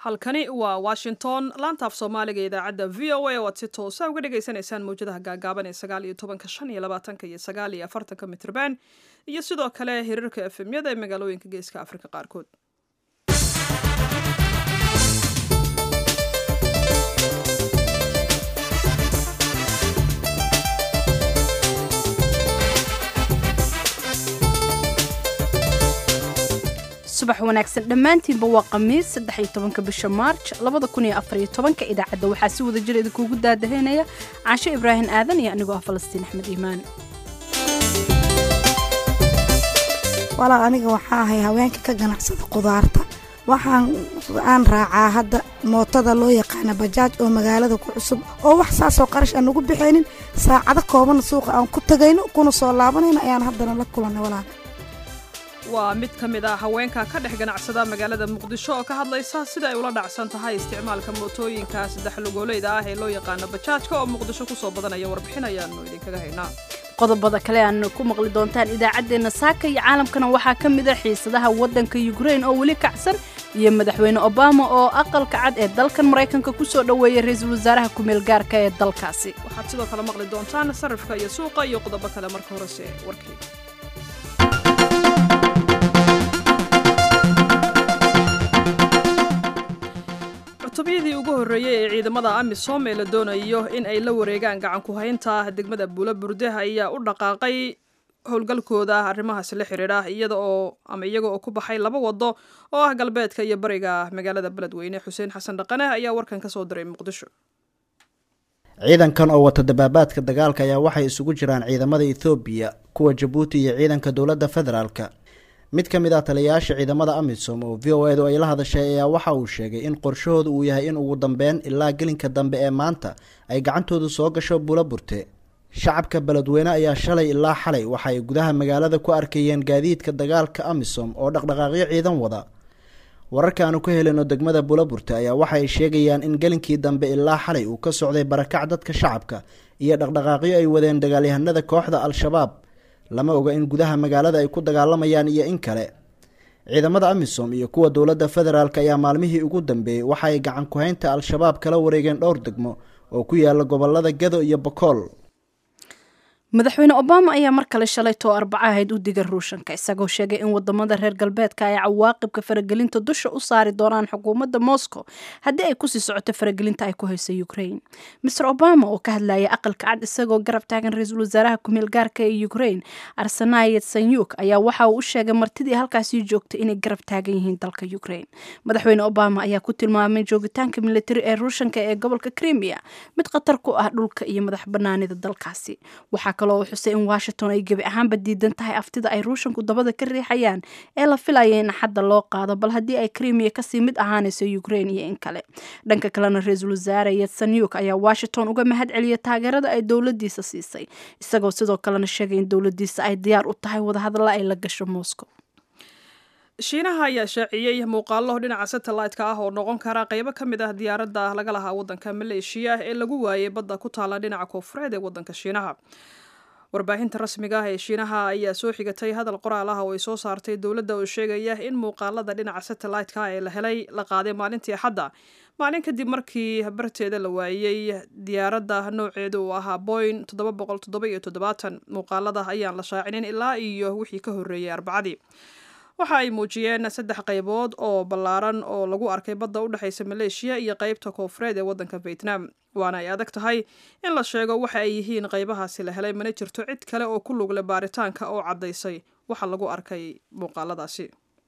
halkani waa washington laantaaf soomaaliga idaacadda v o a oo aad si toosa uga dhagaysanaysaan mawjadaha gaagaaban ee sagaal iyo tobanka shan iyo labaatanka iyo sagaal iyo afartanka mitrban iyo sidoo kale hirarka efemyada ee magaalooyinka geeska afrika qaarkood subax wanaagsan dhammaantiinba waa khamiis saddex iyo tobanka bisha maarj labada kun iyo afar iyo tobanka idaacadda waxaa si wada jir idinkuugu daadahaynaya caasho ibraahim aadan iyo anigoo ah falastiin axmed iimaan walaa aniga waxaa ahay haweenka ka ganacsada qudaarta waxaan aan raacaa hadda mootada loo yaqaana bajaaj oo magaalada ku cusub oo wax saasoo qarash aan ugu bixaynin saacado kooban suuqa aan ku tagayno kuna soo laabanayno ayaan haddana la kulanay walaa waa mid ka mid ah haweenka ka dhex ganacsada magaalada muqdisho oo ka hadlaysa sida ay ula dhacsan tahay isticmaalka mootooyinka saddex lugoolayda ah ee loo yaqaano bajaajka oo muqdisho kusoo badanaya warbixin ayaanu idinkaga haynaa qodobada kale aad ku maqli doontaan idaacaddeenna saaka iyo caalamkana waxaa ka mid a xiisadaha waddanka yukrain oo weli kacsan iyo madaxweyne obama oo aqalka cad ee dalkan maraykanka ku soo dhoweeyay ra-iisul wasaaraha kumeel gaarka ee dalkaasi waxaad sidoo kale maqli doontaan sarifka iyo suuqa iyo qodobo kale marka horese warkii cutubiyadii ugu horreeyey ee ciidamada amisom ee la doonayo in ay la wareegaan gacan ku-haynta degmada buula burde ayaa u dhaqaaqay howlgalkooda arrimahaasi la xidhiidha iyada oo ama iyaga oo ku baxay laba wado oo ah galbeedka iyo bariga magaalada beledweyne xuseen xasan dhaqane ayaa warkan ka soo diray muqdisho ciidankan oo wata dabaabaadka dagaalka ayaa waxay isugu jiraan ciidamada ethoobiya kuwa jabuuti iyo ciidanka dowladda federaalka mid ka mid ah taliyayaasha ciidamada amisom oo v o edu ay la hadashay ayaa waxa uu sheegay in qorshahooda uu yahay in ugu dambeyn ilaa gelinka dambe ee maanta ay gacantoodu soo gasho bula burte shacabka beledweyne ayaa shalay ilaa xalay waxa ay gudaha magaalada ku arkayeen gaadiidka dagaalka amisom oo dhaqdhaqaaqyo ciidan wada wararka aanu ka helino degmada bulaburte ayaa waxa ay sheegayaan in gelinkii dambe ilaa xalay uu ka socday barakac dadka shacabka iyo dhaqdhaqaaqyo ay wadeen dagaalyahanada kooxda al-shabaab lama oga in gudaha magaalada ay ku dagaalamayaan iyo in kale ciidamada amisom iyo kuwa dowladda federaalk ayaa maalmihii ugu dambeeyey waxa ay gacan ku-haynta al-shabaab kala wareegeen dhowr degmo oo ku yaala gobolada gado iyo bakool madaxweyne obama ayaa mar kale shalay too arbaco ahayd u diga ruushanka isagoo sheegay in wadamada reer galbeedka ay cawaaqibka faragelinta dusha u saari doonaan xukuumadda moscow haddii ay kusii socoto faragelinta ay ku hayso ukrain maer obama oo ka hadlayay aqalka cad isagoo garab taagan ra-iisul wasaaraha kumeel gaarka ee ukrain arsenayet sanyuk ayaa waxa uu u sheegay martidii halkaasii joogtay inay garab taagan yihiin dalka ukrain madaxweyne obama ayaa ku tilmaamay joogitaanka militari ee ruushanka ee gobolka crimea mid khatar ku ah dhulka iyo madax banaanida dalkaasi kaloo xusay in washington ay gebi ahaanba diidan tahay aftida ay ruushanku dabada ka riixayaan ee la filaya in xadda loo qaado bal haddii ay krimiya kasii mid ahaanayso ukrain iyo in kale dhanka kalena ra-iisul wasaare yetsanyuk ayaa washington uga mahad celiyay taageerada ay dowladiisa siisay isagoo sidoo kalena sheegay in dowladiisa ay diyaar u tahay wadahadalla ay la gasho moscow shiinaha ayaa shaaciyey muuqaalo dhinaca satellite-ka ah oo noqon kara qeybo ka mid ah diyaaradda laga lahaa waddanka maleeshiya ee lagu waayay badda ku taala dhinaca koonfureed ee waddanka shiinaha warbaahinta rasmiga ah ee shiinaha ayaa soo xigatay hadal qoraal ah oo ay soo saartay dowladda oo sheegaya in muuqaalada dhinaca satellite-ka ee la helay la qaaday maalintii axadda maalin kadib markii barteeda la waayey diyaaradda nooceedu uu ahaa boyn muuqaalada ayaan la shaacinin ilaa iyo wixii ka horreeyay arbacadii waxa ay muujiyeen saddex qaybood oo ballaaran oo lagu arkay badda u dhexaysa maleeshiya iyo qeybta koonfureed ee waddanka vietnam waana ay adag tahay in la sheego waxa ay yihiin qaybahaasi la helay mana jirto cid kale oo ku lugle baaritaanka oo caddaysay waxa lagu arkay muuqaaladaasi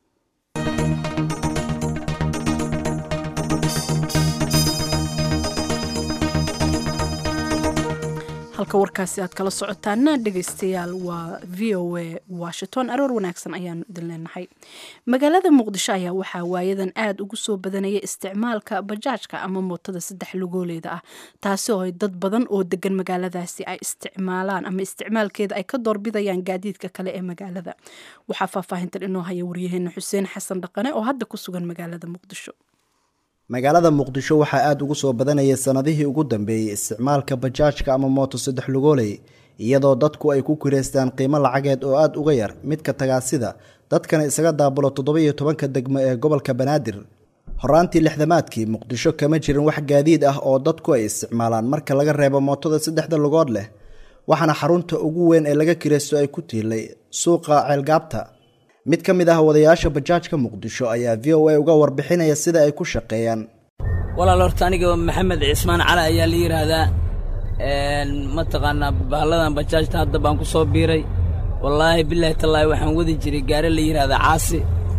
halka warkaasi aad kala socotaana dhegaystayaal waa v o a washington aroor wanaagsan ayaanu idin leenahay magaalada muqdisho ayaa waxaa waayadan aada ugu soo badanaya isticmaalka bajaajka ama mootada saddex lugooleeda ah taasi oo ay dad badan oo degan magaaladaasi ay isticmaalaan ama isticmaalkeeda ay ka doorbidayaan gaadiidka kale ee magaalada waxaa faahfaahintan inoo haya waryaheena xuseen xasan dhaqane oo hadda ku sugan magaalada muqdisho magaalada muqdisho waxaa aada ugu soo badanayay sanadihii ugu dambeeyey isticmaalka bajaajka ama mooto saddex lugooley iyadoo dadku ay ku kireystaan qiimo lacageed oo aada uga yar midka tagaasida dadkana isaga daabulo toddoba iyo tobanka degmo ee gobolka banaadir horaantii lixdamaadkii muqdisho kama jirin wax gaadiid ah oo dadku ay isticmaalaan marka laga reebo mootada saddexda lugood leh waxaana xarunta ugu weyn ee laga kiraysto ay ku tiilay suuqa ceelgaabta mid ka mid ah wadayaasha bajaajka muqdisho ayaa v o a uga warbixinaya sida ay ku shaqeeyaan walaal horta aniga maxamed cismaan cali ayaa la yidhaahdaa mataqaanaa bahalladan bajaajta hadda baan ku soo biiray wallaahi bilaahi tallaahi waxaan wadi jiray gaari la yidhaahdaa caasi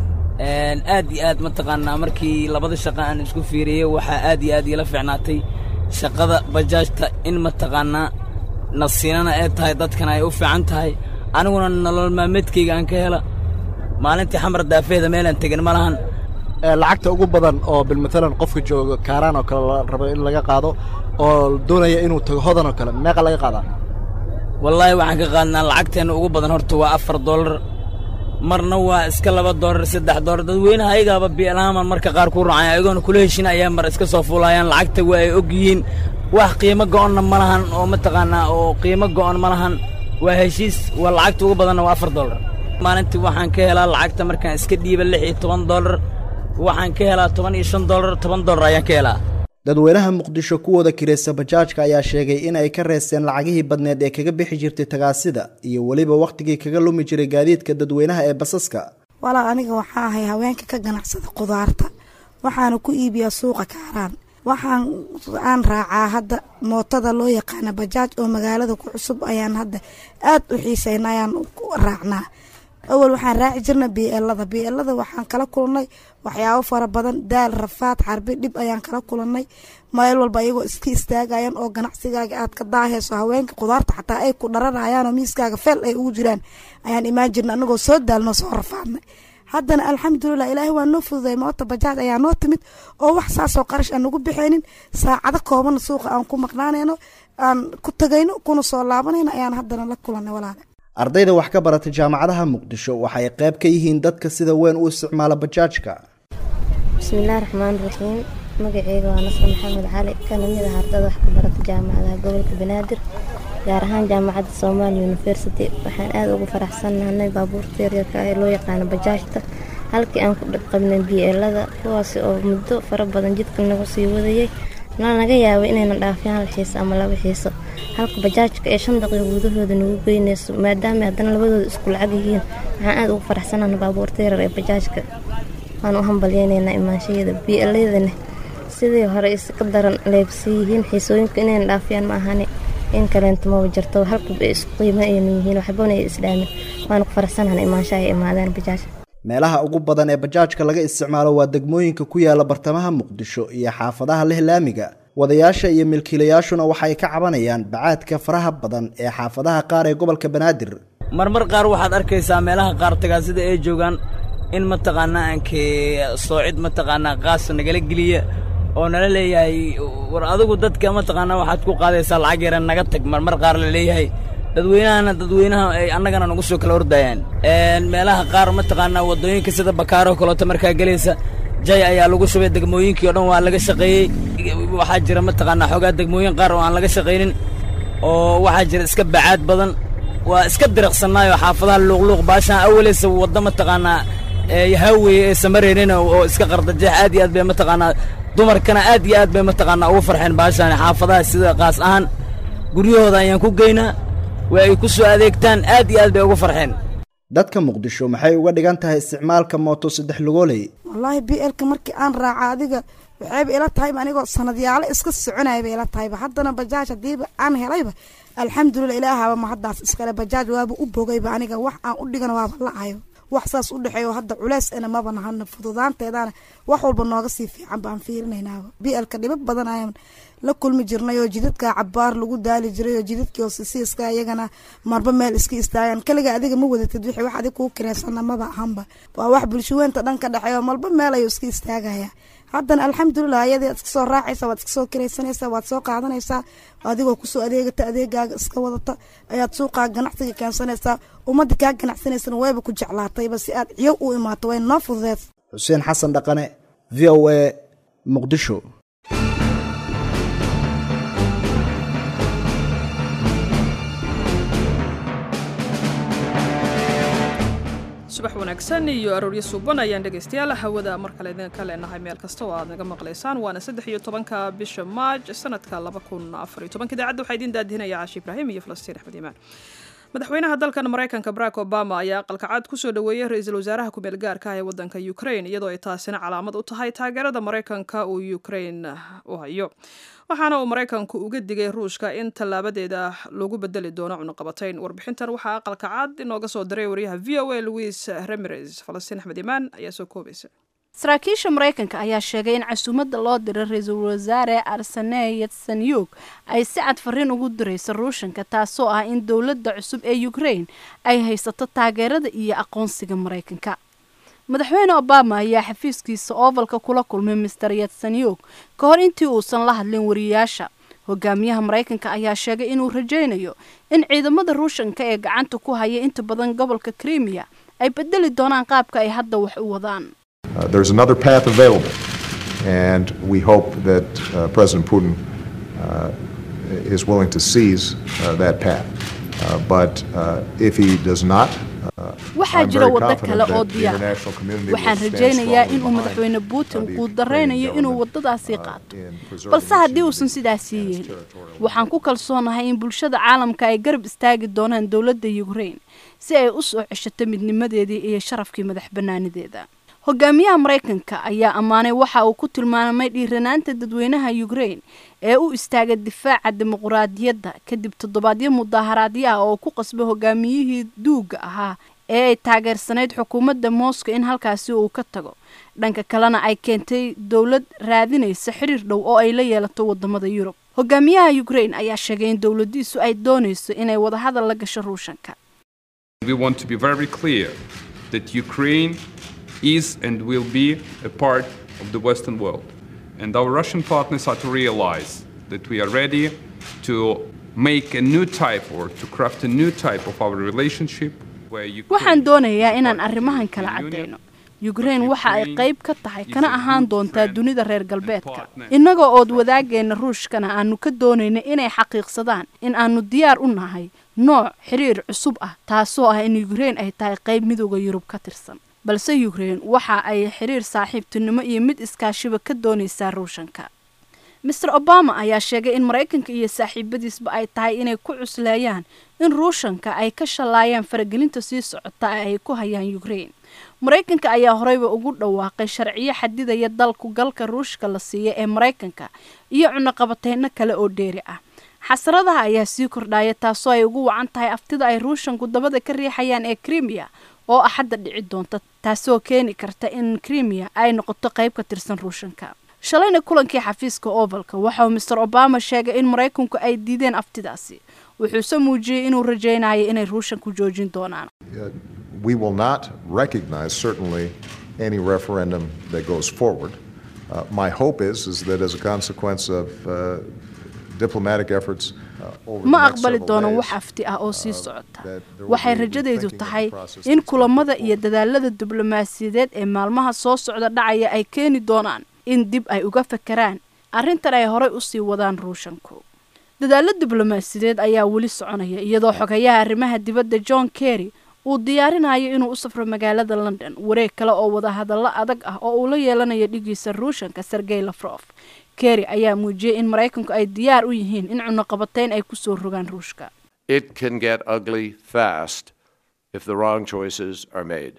aad iyo aad mataqaanaa markii labada shaqa aan isku fiiriyey waxaa aad iyo aad iila fiicnaatay shaqada bajaajta in mataqaanaa nasiinana ay tahay dadkana ay u fiican tahay aniguna nolol maalmeedkayga aan ka hela maalintii xamar daafeeda meelaan tegin ma lahan lacagta ugu badan oo bilmatalan qofka jooga kaaraan oo kale la rabo in laga qaado oo doonaya inuu tago hodan oo kale meeqa laga qaadaa wallaahi waxaan ka qaadnaa lacagteenna ugu badan horta waa afar dollar marna waa iska laba dollar saddex dollar dadweynaha ayagaaba bielaaman marka qaar ku raacaya ayagoona kula heshin ayaa mar iska soo fuulayaan lacagta waa ay og yihiin wax qiimo go'onna ma lahan oo mataqaanaa oo qiimo go'on ma lahan waa heshiis waa lacagta ugu badanna waa afar dollar maalintii waxaan ka helaa lacagta markaan iska dhiiba lix iyo toban dollar waxaan ka helaa toban iyo shan dollar toban dollar ayaan ka helaa dadweynaha muqdisho kuwooda kiraysta bajaajka ayaa sheegay in ay ka reesteen lacagihii badneed ee kaga bixi jirtay tagaasida iyo weliba wakhtigii kaga lumi jiray gaadiidka dadweynaha ee basaska walaa aniga waxaa ahay haweenka ka ganacsada qudaarta waxaana ku iibiyaa suuqa kaaraan waxaan aan raacaa hadda mootada loo yaqaana bajaaj oo magaalada ku cusub ayaan hadda aad u xiisayna ayaan raacnaa awal waxaan raaci jirna bielada bielada waxaan kala kulannay waxyaabo fara badan daal rafaad xarbi dhib ayaan kala kulannay meel walba ayagoo iska istaagayaan oo ganacsigaaga aad ka daahayso haweenka qudaarta xataa ay ku dharanayaanoo miiskaaga feel ay ugu jiraan ayaan imaan jirna anagoo soo daalno soo rafaadnay haddana alxamdulilah ilaahay waa noo fududay moota bajaaj ayaa noo timid oo wax saasoo qarash aan nagu bixaynin saacado koobanna suuqa aan ku maqnaanayno aan ku tagayno kuna soo laabanayno ayaan haddana la kulanay walaale ardayda wax ka barata jaamacadaha muqdisho waxay qayb ka yihiin dadka sida weyn u isticmaala bajaajka bismillahi raxmaan raxiim magaceyga waa nasr maxamed cali kana mid ah ardada wax ka barata jaamacadaha gobolka banaadir gaar ahaan jaamacadda somaali university waxaan aada ugu faraxsannahnay baabuurta yaryarka ee loo yaqaano bajaajta halkii aan ku qabnay bielada kuwaasi oo muddo fara badan jidka nagu sii wadayay na naga yaabay inayna dhaafiyaan hal xiiso ama laba xiiso halka bajaajka ee shan daqiiq gudahooda nagu geynayso maadaama haddana labadooda isku lacag yihiin waxaan aada ugu faraxsannahnay baabuurta yaryar ee bajaajka waan u hambalyeynaynaa imaanshaheeda bieladana sidii hore iska daran leebsii yihiin xiisooyinka inayna dhaafiyaan ma ahani in kaleento maba jirto halkaba isku qiimo aynu yihiin waxbana ay isdhaamin waana ku faraxsanahan imaansha ay imaadeen bajaaj meelaha ugu badan ee bajaajka laga isticmaalo waa degmooyinka ku yaala bartamaha muqdisho iyo xaafadaha leh laamiga wadayaasha iyo milkiilayaashuna waxay ka cabanayaan bacaadka faraha badan ee xaafadaha qaar ee gobolka banaadir marmar qaar waxaad arkaysaa meelaha qaar tagaasida ay joogaan in mataqaanaa aankee soocid mataqaanaa qaas nagala geliya oo nala leeyahay war adigu dadka mataqaanaa waxaad ku qaadaysaa lacag yaran naga tag marmar qaar la leeyahay dadweynahana dadweynaha ay annagana nagu soo kala ordayaan meelaha qaar mataqaanaa waddooyinka sida bakaaro kaleeto markaa gelaysa jay ayaa lagu shubay degmooyinkii o dhan waa laga shaqeeyey waxaa jira mataqaanaa xoogaa degmooyin qaar oo aan laga shaqaynin oo waxaa jira iska bacaad badan waa iska diriqsannaayoo xaafadaha luuqluuq baashaan awaleysa wadda mataqaanaa haaweye ee samareenina oo iska qardajeex aad iyo aad bay mataqaanaa dumarkana aad iyo aad bay mataqaanaa ugu farxeen baashaan xaafadaha sida qaas ahaan guryahooda ayaan ku geynaa waa ay ku soo adeegtaan aad iyo aad bay ugu farxeen dadka muqdisho maxay uga dhigan tahay isticmaalka mooto saddex lugooley wallaahi b lka markii aan raaca adiga waxayba ila tahayba anigoo sanadyaalo iska soconayaba ila tahayba haddana bajaaj hadiiba aan helayba alxamdulilah ilaahaba ma haddaas iskale bajaaj waaba u bogayba aniga wax aan u dhigana waaba la-ayo wax saas u dhexeeyo hadda culeys ena maba nahana fududaanteedana wax walba nooga sii fiican baan fiirinaynaaba bielka dhibab badan ayaan la kulmi jirnay oo jidadka cabaar lagu daali jiray oo jidadkii hoosisiiska iyagana marba meel iska istaagaan kaliga adiga ma wadatid wixii wax adig kuu kireysana maba ahanba waa wax bulshaweynta dhan ka dhexeeyo malba meel ayuu iska istaagaya haddana alxamdulilah ayadii ad iska soo raacaysa waad iska soo kiraysanaysaa waad soo qaadanaysaa adigoo kusoo adeegata adeegaaga iska wadata ayaad suuqaa ganacsiga keensanaysaa ummadda kaa ganacsanaysana wayba ku jeclaatayba si aad ciyo u imaato way noo fududeed xuseen xasan dhaqane v o a muqdisho subax wanaagsan iyo arooryo suuban ayaan dhegaystayaal hawada mar kale idinka leenahay meel kasta oo aad naga maqlaysaan waana saddex iyo tobanka bisha maaj sanadka laba kun afar iyo tobanka idaacadda waxaa idiin daadihinaya caashi ibraahim iyo falastiin axmed iimaan madaxweynaha dalkan maraykanka barack obama ayaa aqalkacad kusoo dhoweeyey ra-iisul wasaaraha ku-meel gaarka ah ee wadanka ukraine iyadoo ay taasina calaamad u tahay taageerada maraykanka uu ukraine u hayo waxaana uu maraykanku uga digay ruushka in tallaabadeeda loogu bedeli doono cunaqabatayn warbixintan waxaa aqalka cad inooga soo diray wariyaha v o a louis remeres falastiin axmed imaan ayaa soo koobaysa saraakiisha maraykanka ayaa sheegay in casuumadda loo diray ra-iisul wasaare arseney yatsanyuk ay si cad fariin ugu dirayso ruushanka taasoo ah in dowladda cusub ee ukraine ay haysato taageerada iyo aqoonsiga maraykanka madaxweyne obama ayaa xafiiskiisa oovalka kula kulmay master yatsanyuk ka hor intii uusan la hadlin wariyayaasha hogaamiyaha maraykanka ayaa sheegay inuu rajaynayo in ciidamada ruushanka ee gacanta ku haya inta badan gobolka krimiya ay bedeli doonaan qaabka ay hadda wax u wadaan Uh, there's another path available, and we hope that uh, President Putin uh, is willing to seize uh, that path. Uh, but uh, if he does not, uh, waxaa I'm jira very waddo confident kale oo that the diyaar international community will waxaan stand rajaynayaa strongly inuu behind, madaxweyne uh, putin the uu Ukrainian daraynayo inuu government, waddadaasii uh, qaato in preserving balse its haddii uusan unity sidaasi and its yeelin territorial waxaan ku kalsoonahay in bulshada caalamka ay garab istaagi doonaan dowladda ukraine si ay u soo ceshato midnimadeedii iyo sharafkii madax bannaanideeda hogaamiyaha maraykanka ayaa ammaanay waxa uu ku tilmaamay dhiiranaanta dadweynaha ukraine ee u istaaga difaaca dimuquraadiyadda kadib toddobaadyo mudaaharaadyo ah oo ku qasbay hogaamiyihii duugga ahaa ee ay taageersanayd xukuumadda moscow in halkaasi uu ka tago dhanka kalena ay keentay dowlad raadinaysa xiriir dhow oo ay la yeelato wadamada yurub hogaamiyaha ukraine ayaa sheegay in dowladiisu ay doonayso inay wadahadal la gasho ruushanka We want to be very clear that Ukraine is and will be a part of the Western world. And our Russian partners are to realize that we are ready to make a new type or to craft a new type of our relationship where waxaan Ukraine doonayaa is inaan part of the arrimahan kala European Union, caddayno ukraine waxa ay qayb ka tahay kana ahaan doontaa dunida reer galbeedka partner. innagoo ood wadaageenna ruushkana aanu ka doonayna inay xaqiiqsadaan in aanu diyaar u nahay nooc xiriir cusub ah taasoo ah in ukraine ay tahay qayb midooda yurub ka tirsan balse ukraine waxa ay xiriir saaxiibtinimo iyo mid iskaashiba ka doonaysaa ruushanka master obama ayaa sheegay in maraykanka iyo saaxiibadiisba ay tahay inay ku cusleeyaan in ruushanka ay ka shallaayaan faragelinta sii socota ee ay ku hayaan ukraine maraykanka ayaa horeyba ugu dhawaaqay sharciyo xadidaya dalku galka ruushka la siiya ee maraykanka iyo cunaqabateyno kale oo dheeri ah xasradaha ayaa sii kordhaya taasoo ay ugu wacan tahay aftida ay ruushanku dabada ka riixayaan ee krimiya oo axadda dhici doonta taasoo keeni karta in krimiya ay noqoto qayb ka tirsan ruushanka shalayna kulankii xafiiska ovalka waxa uu master obama sheegay in maraykanku ay diideen aftidaasi wuxuuse muujiyey inuu rajaynayo inay ruushanku joojin doonaan Uh, we will not recognize certainly any referendum that goes forward. Uh, my hope is is that as a consequence of uh, diplomatic efforts uh, over ma the next aqbali several doono days, wax afti ah oo sii socota that there will waxay be rajadaydu rethinking of the tahay process in that's kulamada going iyo forward. dadaalada diblomaasiyadeed ee maalmaha soo socda dhacaya ay keeni doonaan in dib ay uga fakeraan arrintan ay horey usii wadaan ruushanku dadaalo diblomaasiyadeed ayaa weli soconaya iyadoo xogayaha arrimaha dibadda john kerry uu diyaarinayo inuu u safro magaalada london wareeg kale oo wadahadallo adag ah oo uu la yeelanayo dhigiisa ruushanka sergey lafrof kerry ayaa muujiyey in maraykanku ay diyaar u yihiin in cunaqabateyn ay kusoo rogaan ruushka it can get ugly fast if the wrong choices are made.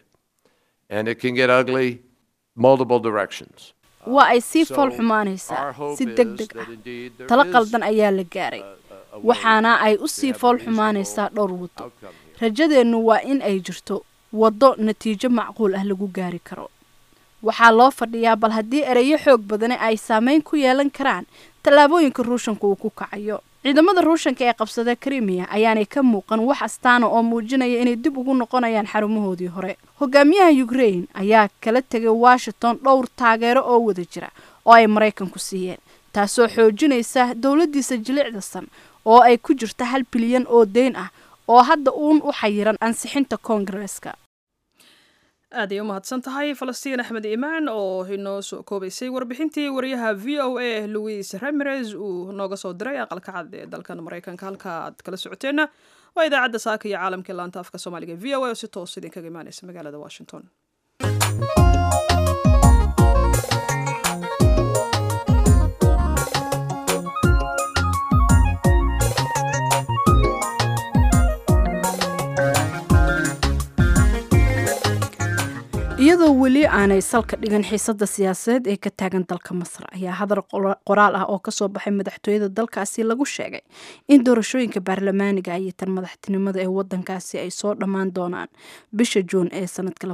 And it can get ugly multiple directions. waa ay sii So, fool xumaanaysaa our hope si is deg deg that ah indeed there talo is qaldan ayaa la gaaray waxaana ay u sii have a fool reasonable xumaanaysaa dhowr waddo outcome here. rajadeennu waa in ay jirto waddo natiijo macquul ah lagu gaari karo waxaa loo fadhiyaa bal haddii ereyo xoog badani ay saameyn ku yeelan karaan tallaabooyinka ruushanka uu ku kacayo ciidamada ruushanka ee qabsada krimiya ayaanay ka muuqan wax astaana oo muujinaya inay dib ugu noqonayaan xarumahoodii hore hogaamiyaha ukraine ayaa kala tegay washington dhowr taageero oo wada jira oo ay maraykanku siiyeen taasoo xoojinaysa dowladdiisa jilicdasan oo ay ku jirta hal bilyan oo deyn ah oo hadda uun u xayiran ansixinta koongareeska aad ay u mahadsan tahay falastiin axmed iimaan oo inoo soo koobaysay warbixintii wariyaha v o a louis ramirez uu nooga soo diray aqalka cad ee dalkan maraykanka halka aad kala socoteenna waa idaacadda saaka iyo caalamka laanta afka soomaaliga v o a oo si toos idinkaga imaaneysa magaalada washington iyadoo weli aanay salka dhigan xiisada siyaasadeed ee ka taagan dalka masar ayaa hadal qoraal ah oo kasoo baxay madaxtooyada dalkaasi lagu sheegay in doorashooyinka baarlamaaniga iyo tan madaxtinimada ee wadankaasi ay soo dhammaan doonaan bisha juun ee sanadka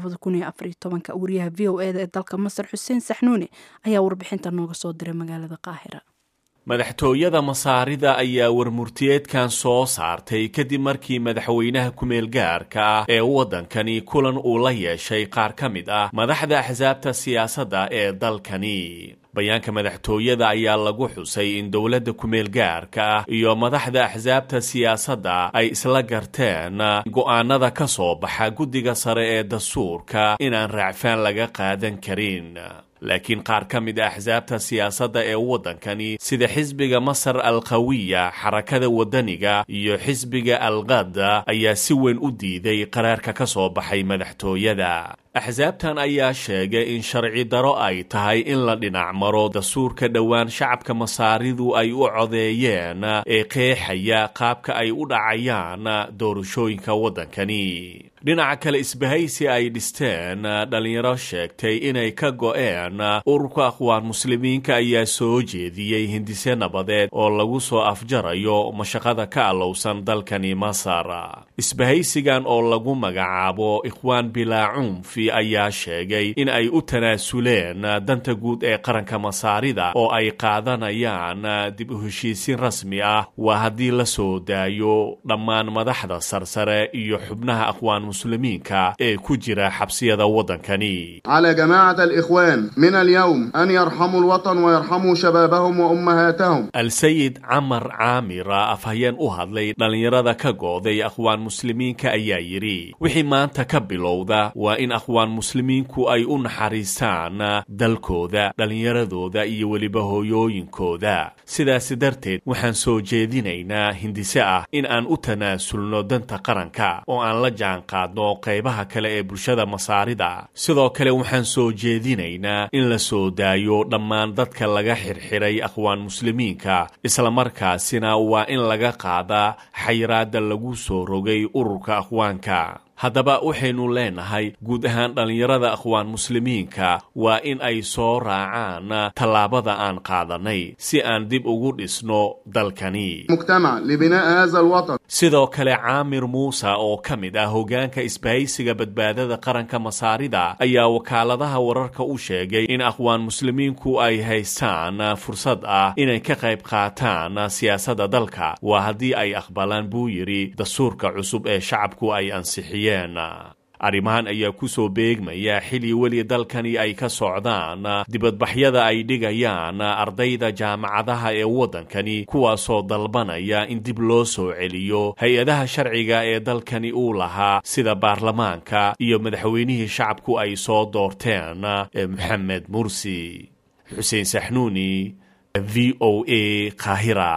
wariyaha v o eda ee dalka masar xuseen saxnuuni ayaa warbixinta nooga soo diray magaalada qaahira madaxtooyada masaarida ayaa warmurtiyeedkan soo saartay kadib markii madaxweynaha ku-meel gaarka ah ee waddankani kulan uu la yeeshay qaar ka mid ah madaxda axsaabta siyaasadda ee dalkani bayaanka madaxtooyada ayaa lagu xusay in dowladda ku-meel gaarka ah iyo madaxda axsaabta siyaasadda ay isla garteen go'aanada ka soo baxa guddiga sare ee dastuurka inaan raacfaan laga qaadan karin laakiin qaar ka mid a axsaabta siyaasadda ee waddankani sida xisbiga masar alqawiya xarakada waddaniga iyo xisbiga alqada ayaa si weyn u diiday qaraarka ka soo baxay madaxtooyada axsaabtan ayaa sheegay in sharci daro ay tahay in la dhinac maro dastuurka dhowaan shacabka masaaridu ay u codeeyeen ee qeexaya qaabka ay u dhacayaan doorashooyinka waddankani dhinaca kale isbahaysi ay dhisteen dhallinyaro sheegtay inay ka go'een ururka aqwaan muslimiinka ayaa soo jeediyey hindise nabadeed oo lagu soo afjarayo mashaqada ka allowsan dalkani masar isbahaysigan oo lagu magacaabo ikhwaan bilaa cunfi ayaa sheegay in ay u tanaasuleen danta guud ee qaranka masaarida oo ay qaadanayaan dib u heshiisiin rasmi ah waa haddii la soo daayo dhammaan madaxda sarsare iyo xubnaha aqwaan muslimiinka ee ku jira xabsiyada waddankani على جماعة الإخوان من اليوم أن يرحموا الوطن ويرحموا شبابهم وأمهاتهم al-sayid camar caamira afhayeen u hadlay dhallinyarada ka gooday aqwaan muslimiinka ayaa yidhi wixii maanta ka bilowda waa in aqwaan muslimiinku ay u naxariistaan dalkooda dhallinyaradooda iyo weliba hooyooyinkooda sidaasi darteed waxaan soo jeedinaynaa hindise ah in aan u tanaasulno danta qaranka oo aan la jaanqaadno qaybaha kale ee bulshada masaarida sidoo kale waxaan soo jeedinaynaa in la soo daayo dhammaan dadka laga xirxiray aqwaan muslimiinka islamarkaasina waa in laga qaadaa xayiraadda lagu soo rogay ururka aqwaanka haddaba waxaynu leenahay guud ahaan dhallinyarada aqwaan muslimiinka waa in ay soo raacaan tallaabada aan qaadanay si aan dib ugu dhisno dalkani مجتمع لبناء هذا الوطن sidoo kale caamir muuse oo ka mid ah hoggaanka isbahaysiga badbaadada qaranka masaarida ayaa wakaaladaha wararka u sheegay in aqwaan muslimiinku ay haystaan fursad ah inay ka qayb qaataan siyaasadda dalka waa haddii ay aqbalaan buu yidhi dastuurka cusub ee shacabku ay ansixiyeen arrimahan ayaa ku soo beegmaya xili weli dalkani ay ka socdaan dibadbaxyada ay dhigayaan ardayda jaamacadaha ee waddankani kuwaasoo dalbanaya in dib loo soo celiyo hay-adaha sharciga ee dalkani uu lahaa sida baarlamaanka iyo madaxweynihii shacabku ay soo doorteen ee moxamed mursi xuseen saxnuuni v o a qaahira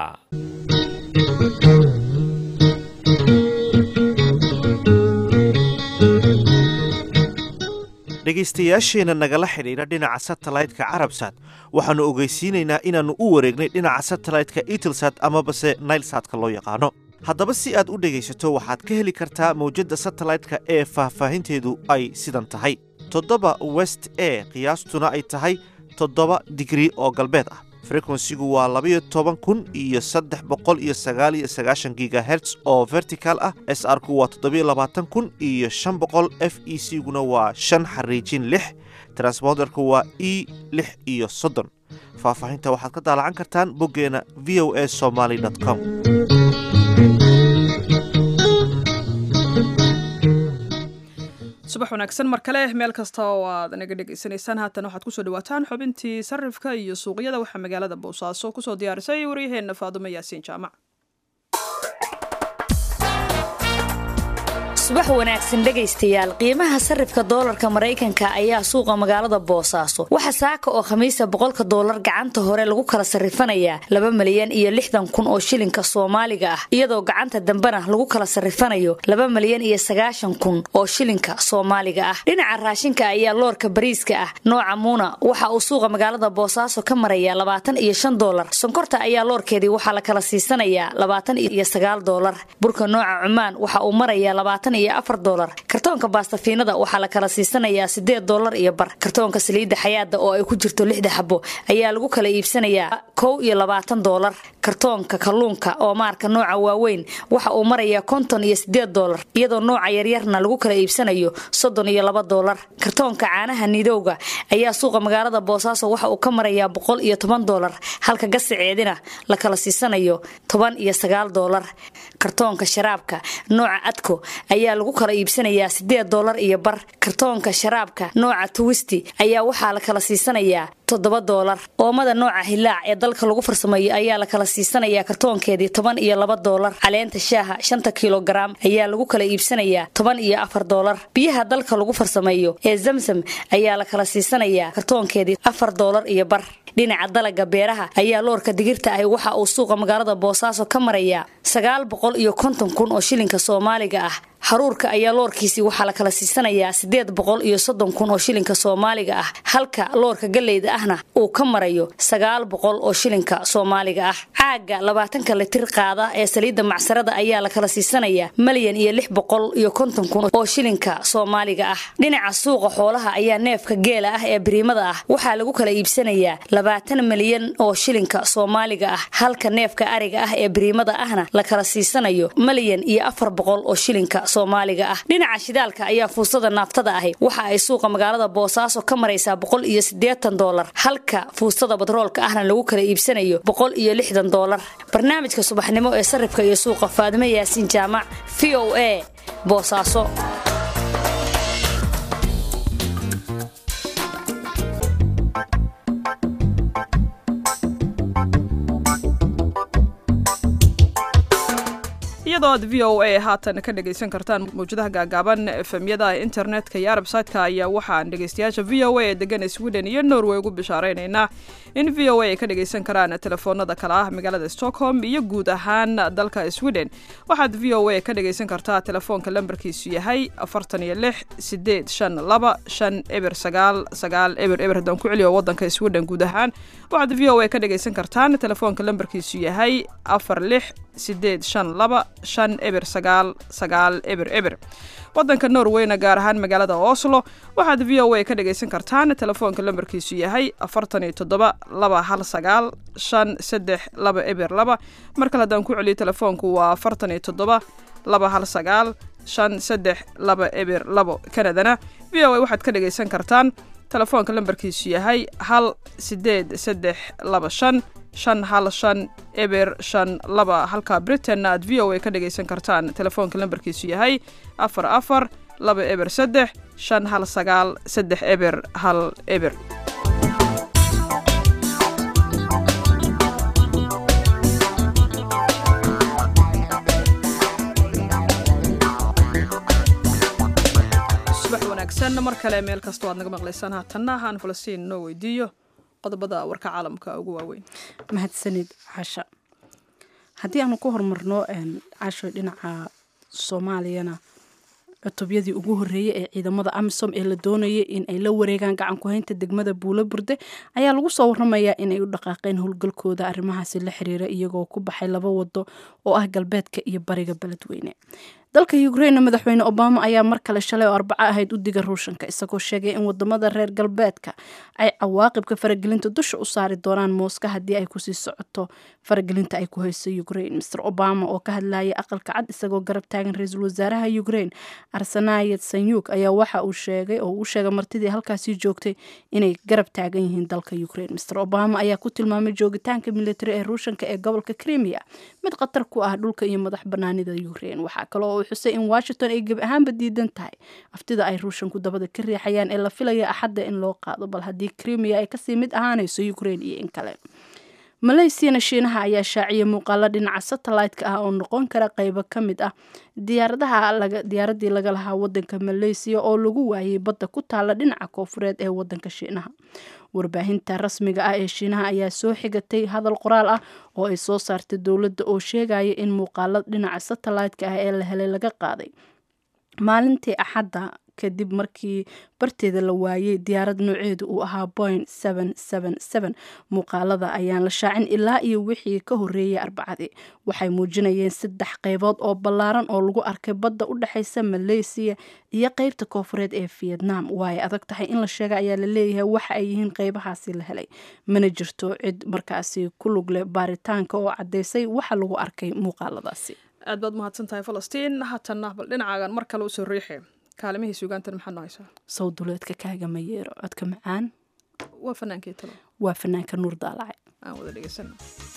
dhegaystayaasheenna nagala xidhiidha dhinaca satellite-ka carabsat waxaannu ogeysiinaynaa inaannu u wareegnay dhinaca satellite-ka itelsat amabase nailsatka loo yaqaano haddaba si aad u dhegaysato waxaad ka heli kartaa mawjadda satellite-ka ee faahfaahinteedu ay sidan tahay toddoba west e qiyaastuna ay tahay toddoba digrii oo galbeed ah frekwensigu waa labayo toban kun iyo saddex boqol iyo sagaal iyo sagaashan gigaherts oo vertical ah s r ku waa toddobiyo labaatan kun iyo shan boqol f e c guna waa shan xariijin lix transponderku waa e lix iyo soddon faahfaahinta waxaad ka daalacan kartaan boggeena v o a somaly com subax wanaagsan mar kale meel kasta oo aad naga dhegaysanaysaan haatan waxaad kusoo dhawaataan xubintii sarifka iyo suuqyada waxaa magaalada boosaaso kusoo diyaarisay waryaheena faadumo yaasiin jaamac subax wanaagsan dhegaystayaal qiimaha sarifka doolarka maraykanka ayaa suuqa magaalada boosaaso waxa saaka oo khamiisa boqolka doolar gacanta hore lagu kala sarifanayaa laba malyan iyo lixdan kun oo shilinka soomaaliga ah iyadoo gacanta dambena lagu kala sarifanayo laba malyan iyo sagaashan kun oo shilinka soomaaliga ah dhinaca raashinka ayaa loorka bariiska ah nooca muuna waxa uu suuqa magaalada boosaaso ka marayaa labaatan iyo shan doolar sonkorta ayaa loorkeedii waxaa la kala siisanayaa labaatan iyo sagaal doolar burka nooca cumaan waxa uu marayaa labaatan iyo afar doolar kartoonka baastafiinada waxaa la kala siisanayaa sideed doolar iyo bar kartoonka saliidda xayaada oo ay ku jirto lixda xabo ayaa lagu kala iibsanayaa kow iyo labaatan doolar kartoonka kalluunka oo maarka nooca waaweyn waxa uu marayaa konton iyo sideed doolar iyadoo nooca yaryarna lagu kala iibsanayo soddon iyo laba doolar kartoonka caanaha nidowga ayaa suuqa magaalada boosaaso waxa uu ka marayaa boqol iyo toban doolar halka gasiceedina la kala siisanayo toban iyo sagaal doolar kartoonka sharaabka nooca adko ayaa lagu kala iibsanayaa sideed doolar iyo bar kartoonka sharaabka nooca tuwisti ayaa waxaa la kala siisanayaa toddoba doolar oomada nooca hilaac ee dalka lagu farsameeyo ayaa la kala siisanayaa kartoonkeedii toban iyo laba doolar caleenta shaaha shanta kilogaram ayaa lagu kala iibsanayaa toban iyo afar doolar biyaha dalka lagu farsameeyo ee zamsam ayaa la kala siisanayaa kartoonkeedii afar doolar iyo bar dhinaca dalaga beeraha ayaa loorka digirta ahi waxa uu suuqa magaalada boosaaso ka marayaa sagaal boqol iyo konton kun oo shilinka soomaaliga ah haruurka ayaa loorkiisii waxaa la kala siisanayaa sideed boqol iyo soddon kun oo shilinka soomaaliga ah halka loorka galleyda ahna uu ka marayo sagaal boqol oo shilinka soomaaliga ah caaga labaatanka litir qaada ee saliidda macsarada ayaa la kala siisanayaa malyan iyo lix boqol iyo konton kun oo shilinka soomaaliga ah dhinaca suuqa xoolaha ayaa neefka geela ah ee biriimada ah waxaa lagu kala iibsanayaa labaatan malyan oo shilinka soomaaliga ah halka neefka ariga ah ee biriimada ahna la kala siisanayo malyan iyo afar boqol oo shilinka soomaaliga ah dhinaca shidaalka ayaa fuusada naaftada ahi waxa ay suuqa magaalada boosaaso ka maraysaa boqol iyo siddeetan doolar halka fuustada batroolka ahna lagu kala iibsanayo boqol iyo lixdan doolar barnaamijka subaxnimo ee sarifka iyo suuqa faadimo yaasiin jaamac v o a boosaaso iyadoo aad v o a haatan ka dhegaysan kartaan mawjadaha gaagaaban efemyada internetka iyo arbsaytka ayaa waxaan dhegaystayaasha v o a ee degan sweden iyo norway ugu bishaareynayna in v o a ay ka dhagaysan karaan telefoonada kale ah magaalada stockholm iyo guud ahaan dalka sweden waxaad v o a ka dhagaysan kartaa telefoonka lambarkiisu yahay afartan iyo lix sideed shan laba shan eber sagaal sagaal eber eber haddaan ku celiyo wadanka sweden guud ahaan waxaad v o a ka dhagaysan kartaan telefoonka lambarkiisu yahay afar lix sideed shan laba shan eber sagaal sagaal eber eber wadanka norweyna gaar ahaan magaalada oslo waxaad v o a ka dhagaysan kartaan telefoonka lambarkiisu yahay afartan iyo toddoba laba hal sagaal shan saddex laba eber laba mar kale haddaan ku celiyo telefoonku waa afartan iyo toddoba laba hal sagaal shan saddex laba eber labo kanadana v o a waxaad ka dhagaysan kartaan telefoonka lambarkiisu yahay hal sideed saddex laba shan shan hal shan eber shan laba halka britainna aad v o a ka dhagaysan kartaan telefoonka lambarkiisu yahay afar afar laba eber saddex shan hal sagaal saddex eber hal eber subax wanaagsan mar kale meel kastoo aad naga maqlaysaan haatanna ahaan falastiin noo weydiiyo qodobada warka caalamka ugu waaweyn mahadsanid casha haddii aanu ku horumarno casho dhinaca soomaaliyana cutubyadii ugu horeeyey ee ciidamada amisom ee la doonayay in ay la wareegaan gacan ku-haynta degmada buulo burde ayaa lagu soo waramayaa inay u dhaqaaqeen howlgalkooda arrimahaasi la xiriira iyagoo ku baxay laba wado oo ah galbeedka iyo bariga beledweyne dalka ukraine madaxweyne obama ayaa mar kale shalay oo arbaco ahayd u diga ruushanka isagoo sheegay in wadamada reer galbeedka ay cawaaqibka faragelinta dusha u saari doonaan mooska haddii ay kusii socoto faragelinta ay ku hayso ukraine mr obama oo ka hadlayay aqalka cad isagoo garab taagan ra-iisul wasaaraha ukraine arsenayet sanyuk ayaa waxa uu sheegay oo uu sheegay martidii halkaasii joogtay inay garab taagan yihiin dalka ukraine mr obama ayaa ku tilmaamay joogitaanka military ee ruushanka ee gobolka crimea mid khatar ku ah dhulka iyo madax banaanida ukraine waxaa kaloo xusay in washington ay gebi ahaanba diidan tahay aftida ay ruushanku dabada ka riixayaan ee la filaya axadda in loo qaado bal haddii crimea ay kasii mid ahaanayso ukraine iyo in kale maleysiyana shiinaha ayaa shaaciyay muuqaalo dhinaca satellite-ka ah oo noqon kara qeybo ka mid ah diyaaradaha diyaaradii laga lahaa wadanka maleysiya oo lagu waayay badda ku taala dhinaca koofureed ee wadanka shiinaha warbaahinta rasmiga ah ee shiinaha ayaa soo xigatay hadal qoraal ah oo ay soo saartay dowladda oo sheegaya in muuqaalo dhinaca satellite-ka ah ee la helay laga qaaday maalintii axadda kadib markii barteeda la waayey diyaarad nooceedu uu ahaa point muuqaalada ayaan la shaacin ilaa iyo wixii ka horeeyay arbacadii waxay muujinayeen saddex qeybood oo ballaaran oo lagu arkay badda u dhexeysa maleysiya iyo qeybta koofureed ee vietnam waay adag tahay in la sheega ayaa la leeyahay waxa ay yihiin qeybahaasi la helay mana jirto cid markaasi ku lug leh baaritaanka oo caddeysay waxa lagu arkay muuqaaladaasi aad baad mahadsan tahay falastiin haatanna bal dhinacaagan mar kale usoo riixi kaalimihii sugaantan maxaad noo haysaa sawduleedka kaaga mayeero codka macaan waa fanaankii talo waa fanaanka nuur daalace aan wada dhegeysano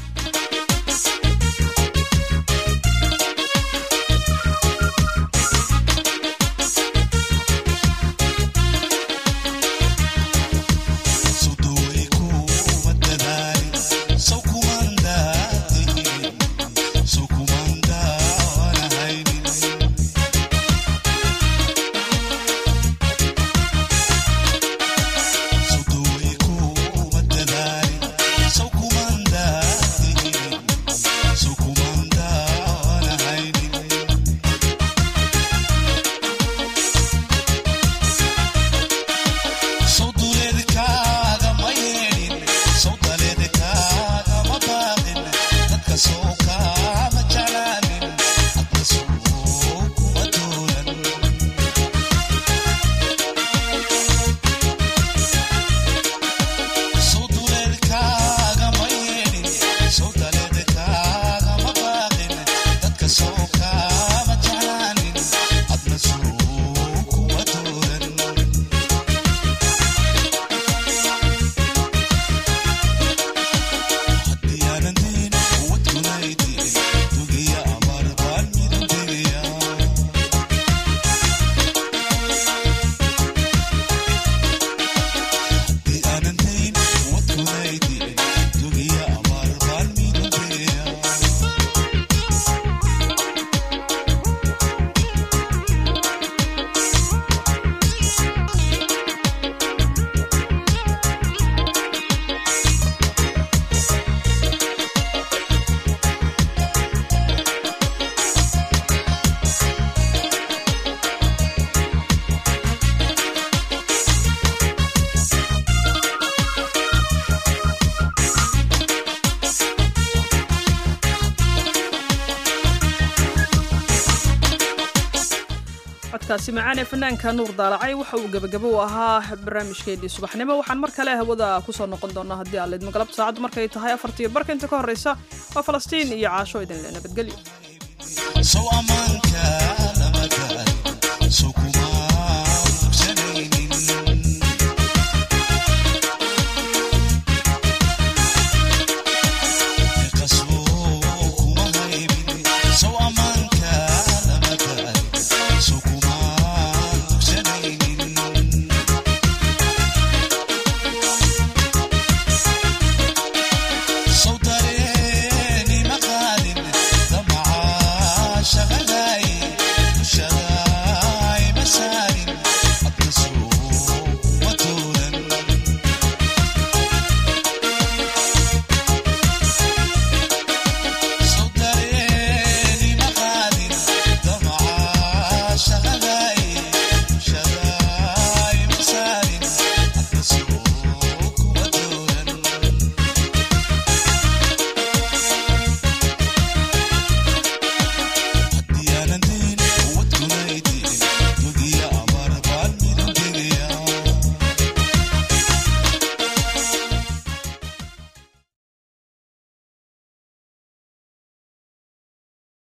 codkaasi macaan ee fanaanka nuur daalacay waxa uu gebagabo u ahaa barnaamijkeennii subaxnimo waxaan mar kale hawada kusoo noqon doonaa haddii aan leedmo galabta saacaddu markay tahay afartiyo barka inta ka horreysa waa falastiin iyo caasho idinle nabadgelyo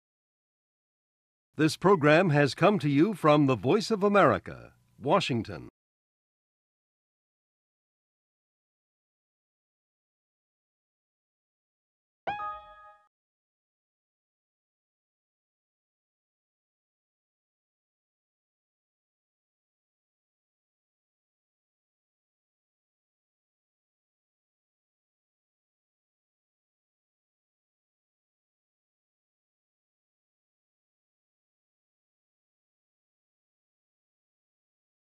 This program has come to you from the Voice of America, Washington.